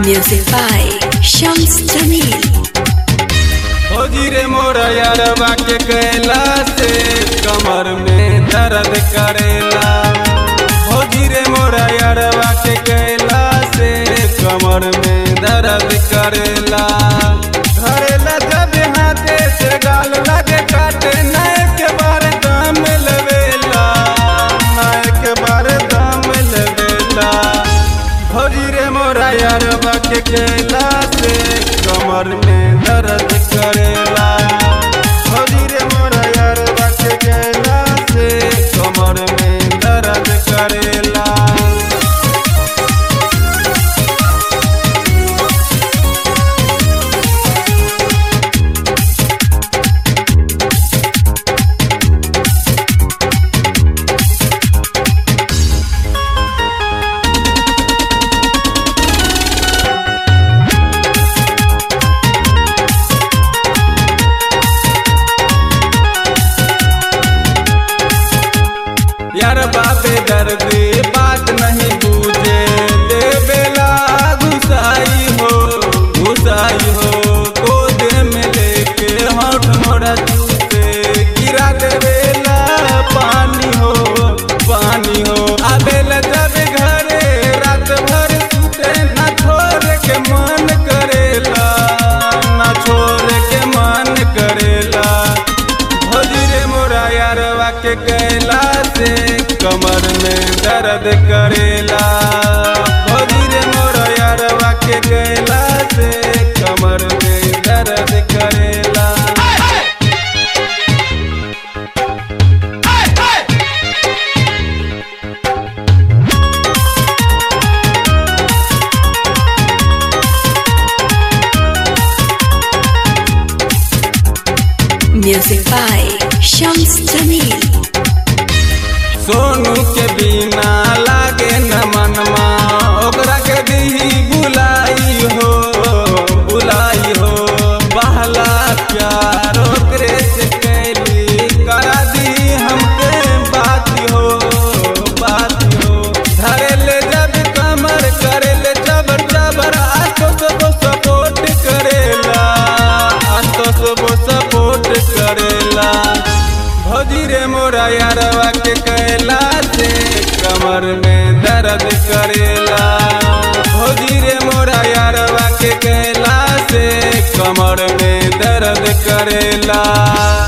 Music by Shams Jamil. फौजी रे मोर यारवा के कैला से कमर में दर्द करेला फौजी रे मोर यारवा के कैला से कमर में दर्द करेला धरेला जब हाथे से गाल लगे काटे नए के बार दाम लेवेला नए के बार दाम लेवेला फौजी रे मोरा यारवा के कैला से कमर में दर्द करेला फौजी रे मोरा यारवा के कैला से कमर में दर्द करेला यार बाबे दर्दी बात नहीं बूझे दे बेला घुसाई हो घुसाई हो गोदे में लेके होठ मोड़ा चूसे गिरा दे बेला पानी हो पानी हो आबेला जब घरे रात भर सुते ना छोड़ के मन करेला ना छोड़ के मन करेला भौजी रे मोरा यारवा के कैला से कमर में दर्द करेला भौजी रे मोरा यारवा के कैला से कमर में दर्द करेला Music by Shams Jamil. Sonu के बिना लागे न मनमा ओकरा के दी बुलाई हो बुलाई हो बहला प्यार ओकरे से कैली करा दी हमके बात हो बात हो धरे ले जब कमर करे ले जबर जबर आतो सबो सपोर्ट करेला आतो सबो सपोर्ट करेला भौजी रे मोरा यारवा के कैला से कमर में दर्द करेला भौजी रे मोरा यारवा के कैला से कमर में दर्द करेला